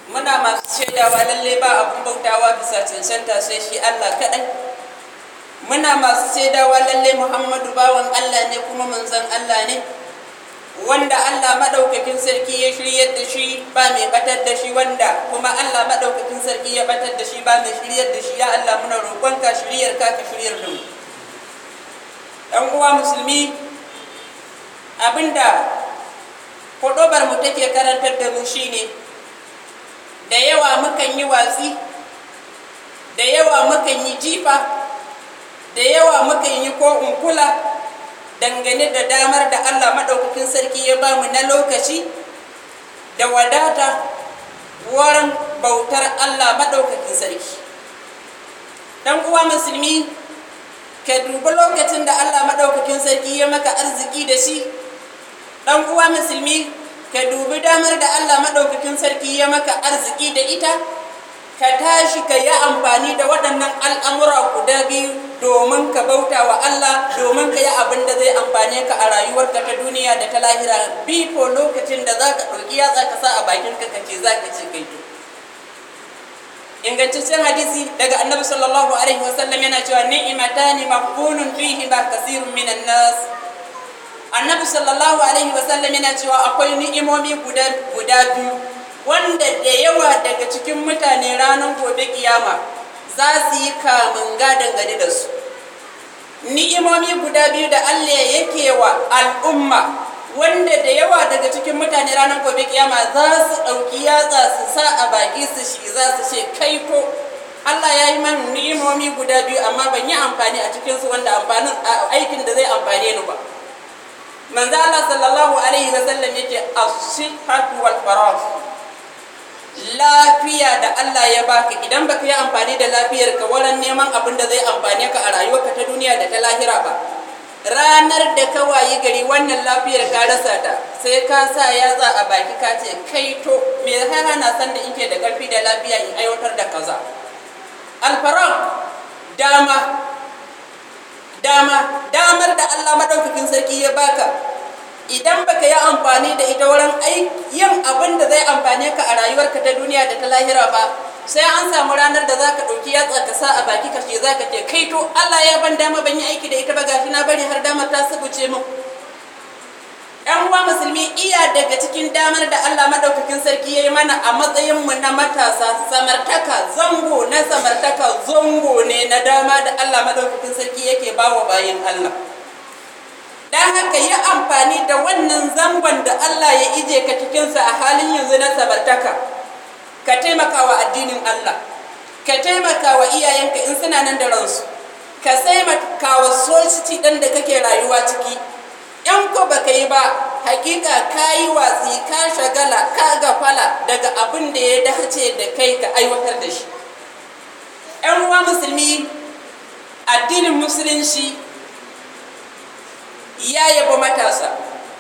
muna masu shaidawa lalle ba abun bautawa bisa cancanta sai shi Allah kaɗai muna masu shaidawa lalle Muhammadu bawan Allah ne kuma manzon Allah ne wanda Allah maɗaukakin sarki ya shiryar da shi ba mai batar da shi wanda kuma Allah maɗaukakin sarki ya batar da shi ba mai shiryar da shi ya Allah muna roƙonka shiryar ka ka shiryar da mu ɗan uwa musulmi abinda huɗubar mu take karantar da mu shine da yawa mukan yi watsi da yawa mukan yi jifa da yawa mukan yi ko kula dangane da damar da Allah maɗaukakin sarki ya ba mu na lokaci da wadata wurin bautar Allah maɗaukakin sarki ɗan uwa musulmi ka dubi lokacin da Allah maɗaukakin sarki ya maka arziki da shi ɗan uwa musulmi ka dubi damar da Allah maɗaukakin sarki ya maka arziki da ita ka tashi ka yi amfani da waɗannan al'amura guda biyu domin ka bauta wa Allah domin ka yi abin da zai amfane ka a rayuwarka ta duniya da ta lahira bifo lokacin da za ka ɗauki yatsa ka sa a bakinka ka ce za ka ce kai to ingantaccen hadisi daga annabi sallallahu alaihi wasallam yana cewa ni'matani maqbulun fihi ba kasirun minan nas annabi sallallahu alaihi wasallam yana cewa akwai ni'imomi guda guda biyu wanda da yawa daga cikin mutane ranar gobe kiyama za su yi kamun dangane da su ni'imomi guda biyu da allah yake wa al'umma wanda da yawa daga cikin mutane ranar gobe kiyama za su ɗauki yatsa su sa a baki su shi za su ce kai ko allah ya yi man ni'imomi guda biyu amma ban yi amfani a cikinsu wanda amfanin aikin da zai amfane ni ba manzo allah sallallahu alaihi wasallam yake as-sihhatu wal faragh lafiya da Allah ya baka idan baka yi amfani da lafiyar ka wurin neman abin da zai amfane ka a rayuwarka ta duniya da ta lahira ba ranar da ka wayi gari wannan lafiyar ka rasa ta sai ka sa yatsa a baki ka ce kai to me hana na san da inke da karfi da lafiya in aiwatar da kaza alfarag dama dama damar da Allah madaukakin sarki ya baka idan baka yi amfani da ita wurin yin abin da zai amfane ka a rayuwarka ta duniya da ta lahira ba sai an samu ranar da za ka ɗauki yatsa ka sa a baki ka ce za ka ce kai to Allah ya ban dama ban yi aiki da ita ba gashi na bari har dama ta subuce min yan uwa musulmi iya daga cikin damar da Allah madaukakin sarki ya yi mana a matsayin mu na matasa samartaka zango na samartaka zango ne na dama da Allah madaukakin sarki yake bawa bayin Allah don haka yi amfani da wannan zangon da Allah ya ije ka cikinsa a halin yanzu na sabartaka ka taimaka wa addinin Allah ka taimaka wa iyayenka in suna nan da ransu ka taimaka wa society ɗin da kake rayuwa ciki yan ko baka yi ba hakika ka yi watsi ka shagala ka gafala daga abin da ya dace da kai ka aiwatar da shi yan uwa musulmi addinin musulunci ya yabo matasa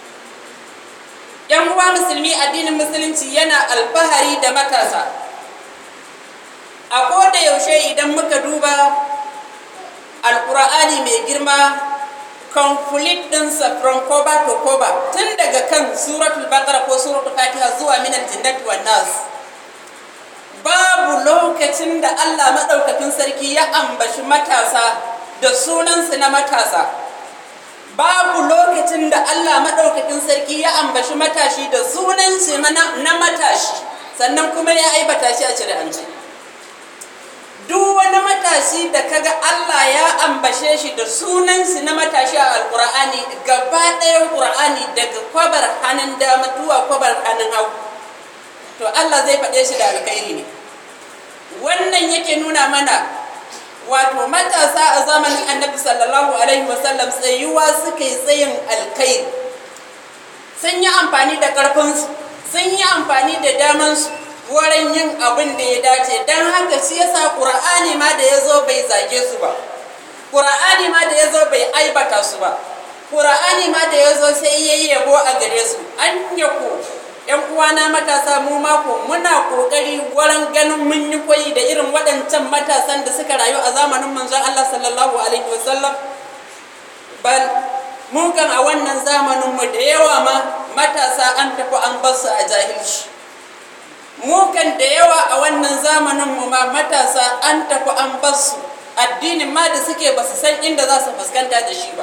yan uwa musulmi addinin musulunci yana alfahari da matasa a koda yaushe idan muka duba alkur'ani mai girma conflict ɗinsa from cover to cover tun daga kan suratul baqara ko suratul fatiha zuwa minal jinnati wan nas babu lokacin da Allah maɗaukakin sarki ya ambashi matasa da sunansu na matasa babu lokacin da Allah maɗaukakin sarki ya ambashi matashi da sunan shi na matashi sannan kuma ya aibata shi a shari'ance duk wani matashi da kaga Allah ya ambashe shi da sunan shi na matashi a alƙur'ani gaba ɗayan ƙur'ani daga kwabar hannun dama zuwa kwabar hannun hagu to Allah zai faɗe shi da alkhairi ne wannan yake nuna mana wato matasa a zamanin annabi sallallahu alaihi wasallam tsayuwa suka yi tsayin alkai sun yi amfani da ƙarfinsu sun yi amfani da damansu wurin yin abin da ya dace don haka shi yasa ƙur'ani ma da ya zo bai zage su ba ƙur'ani ma da ya zo bai aibata su ba ƙur'ani ma da ya zo sai ya yi yabo a gare su an yako yan uwana matasa mu mako muna kokari wurin ganin mun yi koyi da irin waɗancan matasan da suka rayu a zamanin manzon Allah sallallahu alaihi wasallam bal mu kan a wannan zamanin mu da yawa ma matasa an tafi an bar su a jahilci mu kan da yawa a wannan zamanin mu ma matasa an tafi an basu addinin ma da suke basu san inda za su fuskanta da shi ba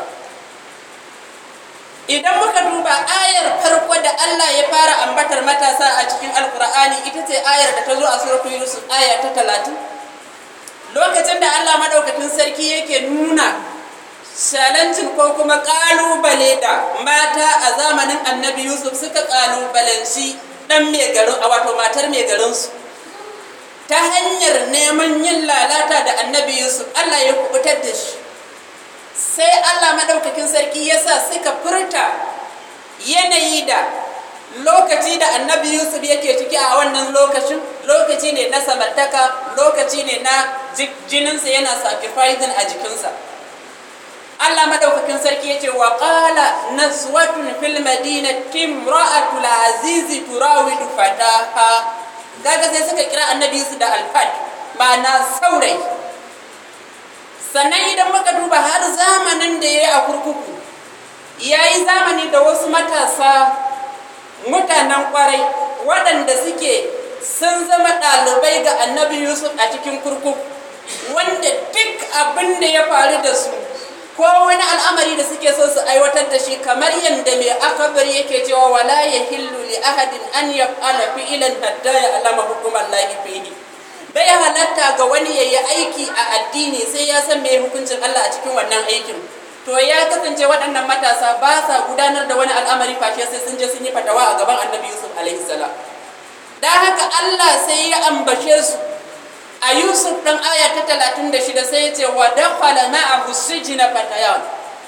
idan muka duba ayar farko da Allah ya fara ambatar matasa a cikin alkur'ani ita ce ayar da ta zo a suratul yusuf aya ta talatin lokacin da Allah madaukakin sarki yake nuna challenging ko kuma kalubale da mata a zamanin annabi yusuf suka kalubalanci dan mai garin a wato matar mai garinsu ta hanyar neman yin lalata da annabi yusuf Allah ya kubutar da shi sai Allah maɗaukakin sarki ya sa suka furta yanayi da lokaci da annabi yusuf yake ciki a wannan lokacin lokaci ne na samartaka lokaci ne na jininsa yana sacrificing a jikinsa Allah maɗaukakin sarki ya ce wa ƙala naswatun fil madinati imra'atul azizi turawidu fataha gaga sai suka kira annabi yusuf da alfad ma'ana saurayi sannan idan muka duba har zamanin da ya yi a kurkuku ya yi zamani da wasu matasa mutanen kwarai waɗanda suke sun zama ɗalibai ga annabi yusuf a cikin kurkuku wanda duk abin da ya faru da su ko wani al'amari da suke so su aiwatar da shi kamar yadda mai akabar yake cewa wala ya hillu li ahadin an yaf'ala fi'lan hatta ya alama hukumar lahi fihi bai halatta ga wani ya yi aiki a addini sai ya san mai hukuncin Allah a cikin wannan aikin to ya kasance waɗannan matasa ba sa gudanar da wani al'amari fashe sai sun je sun yi fatawa a gaban annabi yusuf alaihi salam da haka Allah sai ya ambace su a yusuf ɗan aya ta talatin da shida sai ya ce wa dakhala ma'ahu sijina fatayan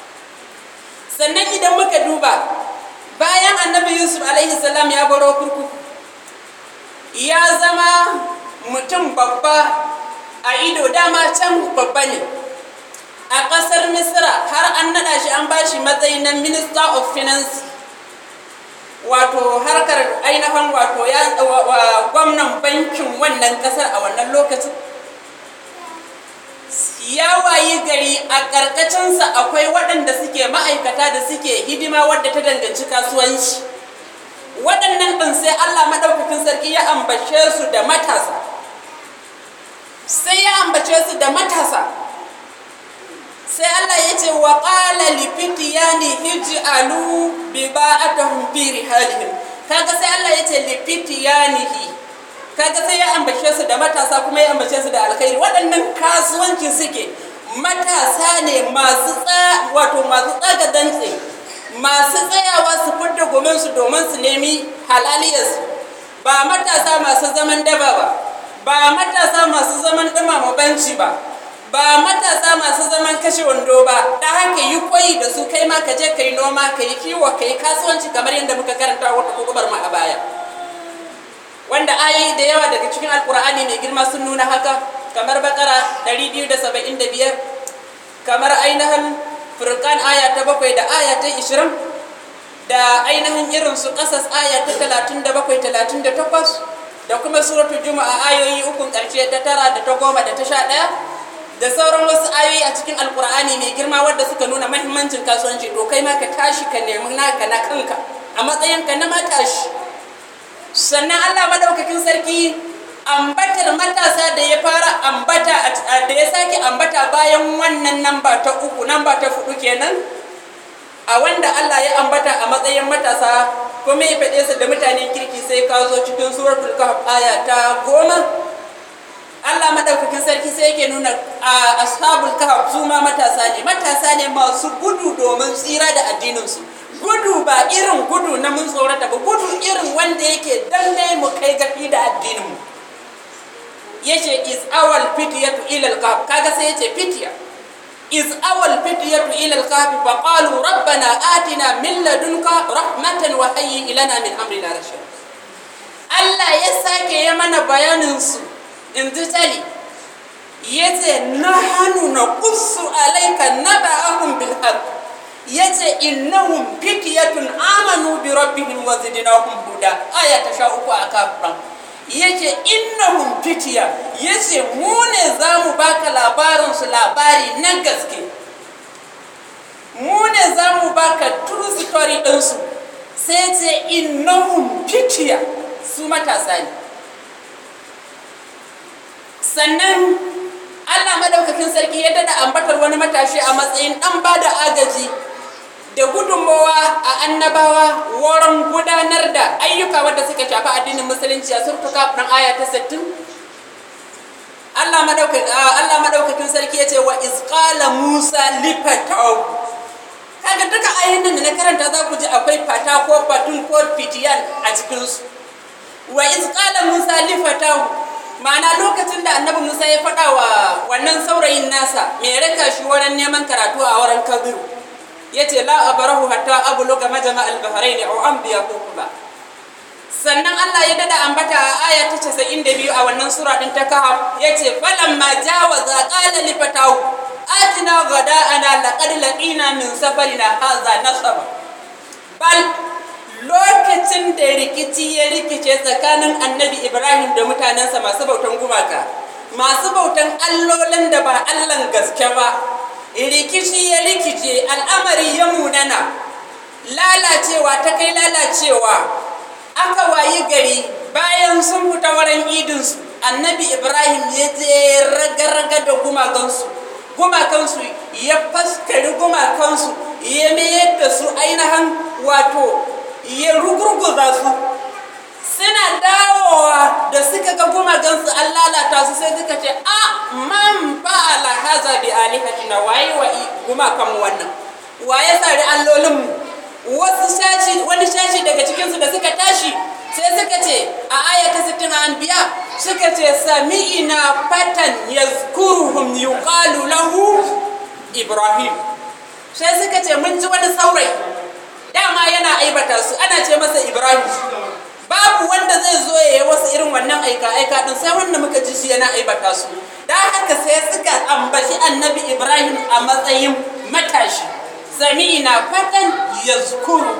sannan idan muka duba bayan annabi yusuf alaihi salam ya baro kurkuku ya zama mutum babba a ido dama can babba ne a ƙasar misira har an naɗa shi an ba shi matsayi na minister of finance wato harkar ainihin wato ya gwamnan bankin wannan ƙasar a wannan lokacin ya wayi gari a ƙarƙacinsa akwai waɗanda suke ma'aikata da suke hidima wadda ta danganci kasuwanci waɗannan ɗin sai allah maɗaukakin sarki ya ambace su da matasa sai ya ambace su da matasa sai Allah ya ce wa qala li fityani hij'alu bi ba'atahum fi rihalihim kaga sai Allah ya ce li fityanihi kaga sai ya ambace su da matasa kuma ya ambace su da alkhairi waɗannan kasuwanci suke matasa ne masu tsa wato masu tsaga dantse masu tsayawa su fidda gomin su domin su nemi halaliyarsu ba matasa masu zaman daba ba ba matasa masu zaman ɗumama banci ba ba matasa masu zaman kashe wando ba da haka yi koyi da su kai ma ka je ka yi noma ka yi kiwo ka yi kasuwanci kamar yadda muka karanta wata kukubar mu a baya wanda ayoyi da yawa daga cikin alkur'ani mai girma sun nuna haka kamar bakara 275 kamar ainihin furkan aya ta bakwai da aya ta 20 da ainihin irin su kasas aya ta 37 38 da kuma suratul juma'a ayoyi ukun karshe ta tara da ta goma da ta sha ɗaya da sauran wasu ayoyi a cikin alkur'ani mai girma wadda suka nuna mahimmancin kasuwanci to kai ma ka tashi ka nemi naka na kanka a matsayinka na matashi sannan allah madaukakin sarki ambatar matasa da ya fara ambata da ya sake ambata bayan wannan namba ta uku namba ta fudu kenan a wanda allah ya ambata a matsayin matasa kuma ya faɗe su da mutanen kirki sai ka zo cikin suratul kahf aya ta goma Allah madaukakin sarki sai yake nuna a ashabul kahf su ma matasa ne matasa ne masu gudu domin tsira da addininsu gudu ba irin gudu na mun tsorata ba gudu irin wanda yake danne mu kai gafi da addininmu yace is awal fityatu ila al kaga sai yace fitya is awal fityatu ila al-kahf fa qalu rabbana atina min ladunka rahmatan wa hayyi ilana min amrina rashid Allah ya sake ya mana bayanin su in ji tali yace nahnu naqussu alayka naba'ahum bil haqq yace innahum fityatun amanu bi rabbihim wa zidnahum huda aya ta sha uku a kafran yace innahum fitiya yace mu ne za mu baka labarin su labari na gaske mu ne za mu baka true story ɗinsu sai ce innahum fitiya su matasa ne sannan allah madaukakin sarki ya dada ambatar wani matashi a matsayin dan ba da agaji da gudunmawa a annabawa wurin gudanar da ayyuka wadda suka shafi addinin musulunci a surtuka ɗan aya ta 60 Allah madaukakin sarki ya ce wa izqala Musa lifatahu kaga duka ayoyin da na karanta za ku ji akwai fata ko batun ko fitiyan a cikinsu wa izqala Musa lifatahu ma'ana lokacin da annabi Musa ya faɗa wa wannan saurayin nasa mai raka shi wurin neman karatu a wurin kabiru ya ce la abarahu hatta abluga majama al-bahrain aw anbiya ba sannan Allah ya dada ambata a aya ta 92 a wannan sura din ta kahf yace falamma jawaza qala li fatahu atina ghada'ana laqad laqina min safarina hadha nasaba bal lokacin da rikici ya rikice tsakanin annabi Ibrahim da mutanensa masu bautan gumaka masu bautan allolin da ba Allahn gaske ba rikici ya rikice al'amari ya munana lalacewa ta kai lalacewa aka wayi gari bayan sun fita wurin idinsu annabi ibrahim ya je raga-raga da gumakansu gumakansu ya faskari gumakansu ya mayar da su ainihin wato ya rugurguza su suna dawowa da suka ga gumakansu an lalata su sai suka ce a man ba ala haza bi alihatina waye wa gumakanmu wannan waye tsari allolinmu wasu shashi wani shashi daga cikinsu da suka tashi sai suka ce a aya ta 60 anbiya suka ce sami'ina fatan yazkuruhum yuqalu lahu ibrahim sai suka ce mun ji wani saurayi dama yana aibata su ana ce masa ibrahim babu wanda zai zo ya yi wasu irin wannan aika aika din sai wanda muka ji shi yana aibata su da haka sai suka ambaci annabi ibrahim a matsayin matashi sami'ina fatan yazkuru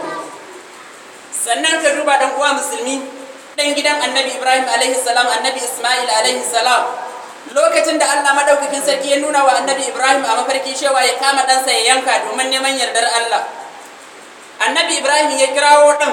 sannan ka duba dan uwa musulmi dan gidan annabi ibrahim alaihi salam annabi isma'il alaihi salam lokacin da allah madaukakin sarki ya nuna wa annabi ibrahim a mafarki cewa ya kama ɗansa ya yanka domin neman yardar allah annabi ibrahim ya kirawo ɗan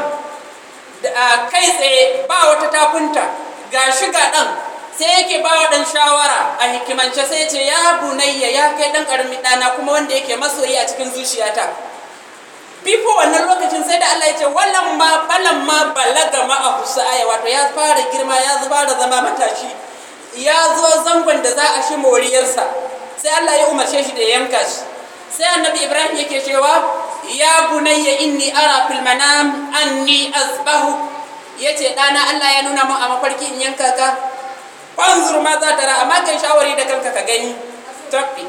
kai tsaye ba wata tafunta ga shiga ɗan sai yake ba wa ɗan shawara a hikimance sai ce ya bunayya ya kai ɗan ƙaramin ɗana kuma wanda yake masoyi a cikin zuciyata bifo wannan lokacin sai da Allah ya ce wallan ma balan ma balaga ma a husaya wato ya fara girma ya fara zama matashi ya zo zangon da za a shi moriyarsa sai Allah ya umarce shi da yanka shi sai annabi Ibrahim yake cewa ya bunayya inni ara fil manam anni azbahu yace dana Allah ya nuna mun a mafarki in yanka ka fanzur ma za ta ra amma kai shawari da kanka ka gani tabbi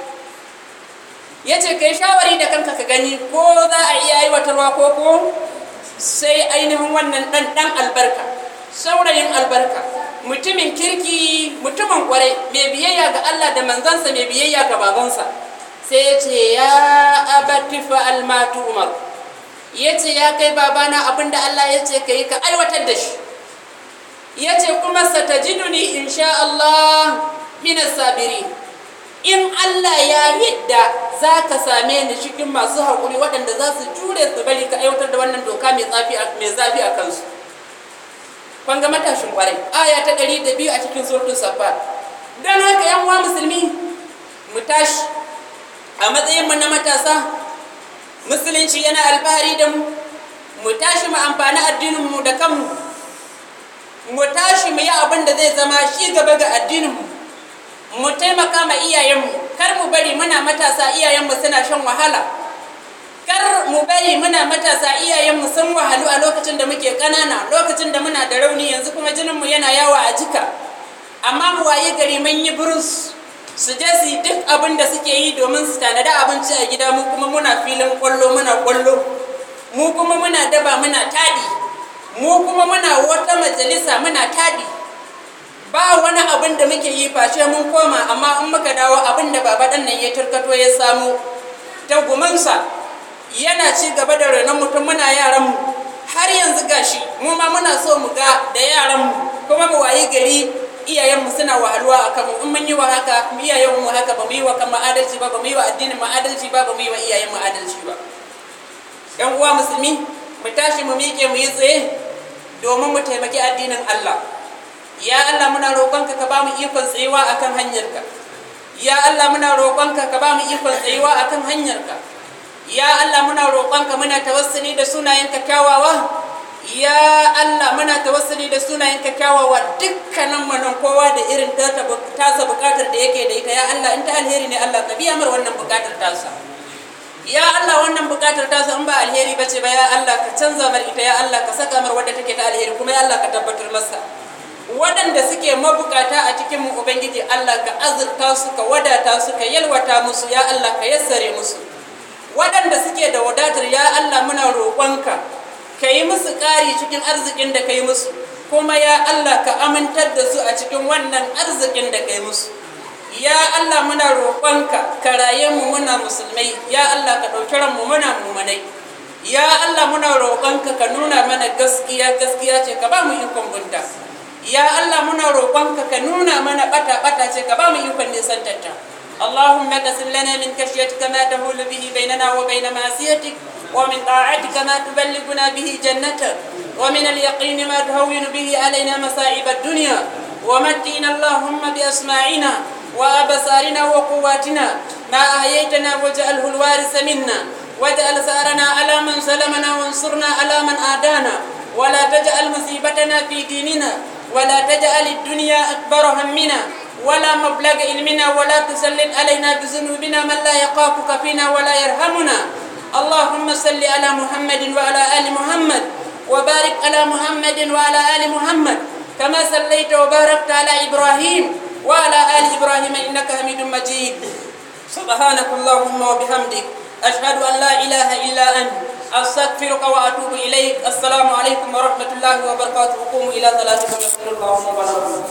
ya ce kai shawari da kanka ka gani ko za a iya aiwatarwa ko ko sai ainihin wannan ɗan ɗan albarka saurayin albarka mutumin kirki mutumin kwarai mai biyayya ga Allah da manzansa mai biyayya ga babansa sai ya ce ya abati fa'al ma umar ya ce ya kai babana abinda Allah ya ce ka yi ka aiwatar da shi ya ce kuma satajiduni insha Allah minas sabiri in Allah ya yadda za ka same ni cikin masu haƙuri waɗanda za su jure su bari ka aiwatar da wannan doka mai zafi a kansu kun ga matashin ƙwarai aya ta ɗari da biyu a cikin surtun safa don haka yan uwa musulmi mu tashi a matsayin mu na matasa musulunci yana alfahari da mu mu tashi mu amfani addinin mu da kanmu mu tashi mu yi abin da zai zama shi gaba ga addinin mu mu taimaka ma iyayenmu kar mu bari muna matasa iyayenmu suna shan wahala kar mu bari muna matasa iyayenmu sun wahalu a lokacin da muke ƙanana lokacin da muna da rauni yanzu kuma jininmu yana yawa a jika amma mu waye gari mun yi burus su je su yi duk abin da suke yi domin su tanada abinci a gida mu kuma muna filin kwallo muna kwallo mu kuma muna daba muna taɗi mu kuma muna wata majalisa muna taɗi ba wani abin da muke yi face mun koma amma in muka dawo abin da baba ɗan nan ya turkato ya samu ta gumansa yana ci gaba da renon mutum muna yaran mu har yanzu gashi mu ma muna so mu ga da yaran mu kuma mu wayi gari iyayen mu suna wahalwa a kanmu in mun yi wa haka iyayen mu haka ba mu yi wa kan adalci ba ba mu yi wa addinin mu adalci ba ba mu yi wa iyayen mu adalci ba yan uwa musulmi mu tashi mu miƙe mu yi tsaye domin mu taimaki addinin Allah ya Allah muna roƙonka ka ba mu ikon tsayuwa akan hanyarka ya Allah muna roƙonka ka ba mu ikon tsayuwa akan hanyarka ya Allah muna roƙonka muna tawassuli da sunayenka kyawawa ya Allah muna tawassuli da sunayenka kyawawa dukkanin manan kowa da irin tasa bukatar da yake da ita ya Allah in ta alheri ne Allah ka biya mar wannan bukatar tasa ya Allah wannan bukatar tasa in ba alheri bace ba ya Allah ka canza mar ita ya Allah ka saka mar wadda take ta alheri kuma ya Allah ka tabbatar masa waɗanda suke mabukata a cikin mu ubangiji Allah ka azurta su ka wadata su ka yalwata musu ya Allah ka yassare musu waɗanda suke da wadatar ya Allah muna roƙonka ka yi musu ƙari cikin arzikin da ka yi musu kuma ya Allah ka amintar da su a cikin wannan arzikin da ka yi musu ya Allah muna roƙonka ka raye mu muna musulmai ya Allah ka ɗauki ranmu muna mumanai ya Allah muna roƙonka ka nuna mana gaskiya gaskiya ce ka ba mu ikon bunta ya Allah muna roƙonka ka nuna mana ɓata ɓata ce ka ba mu ikon nisantarta اللهم اقسم لنا من خشيتك ما تهول به بيننا وبين معصيتك ومن طاعتك ما تبلغنا به جنتك ومن اليقين ما تهون به علينا مصائب الدنيا ومتئنا اللهم بأسماعنا وأبصارنا وقواتنا ما أحييتنا واجعله الوارث منا واجعل ثأرنا على من ظلمنا وانصرنا على من آدانا ولا تجعل مصيبتنا في ديننا ولا تجعل الدنيا أكبر همنا ولا مبلغ علمنا ولا تسلط علينا بذنوبنا من لا يخافك فينا ولا يرحمنا اللهم صل على محمد وعلى آل محمد وبارك على محمد وعلى آل محمد كما صليت وباركت على إبراهيم وعلى آل إبراهيم إنك حميد مجيد سبحانك اللهم وبحمدك أشهد أن لا إله إلا أنت أستغفرك وأتوب إليك السلام عليكم ورحمة الله وبركاته قوموا إلى صلاتكم يغفر الله وبركاته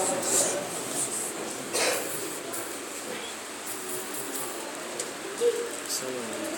So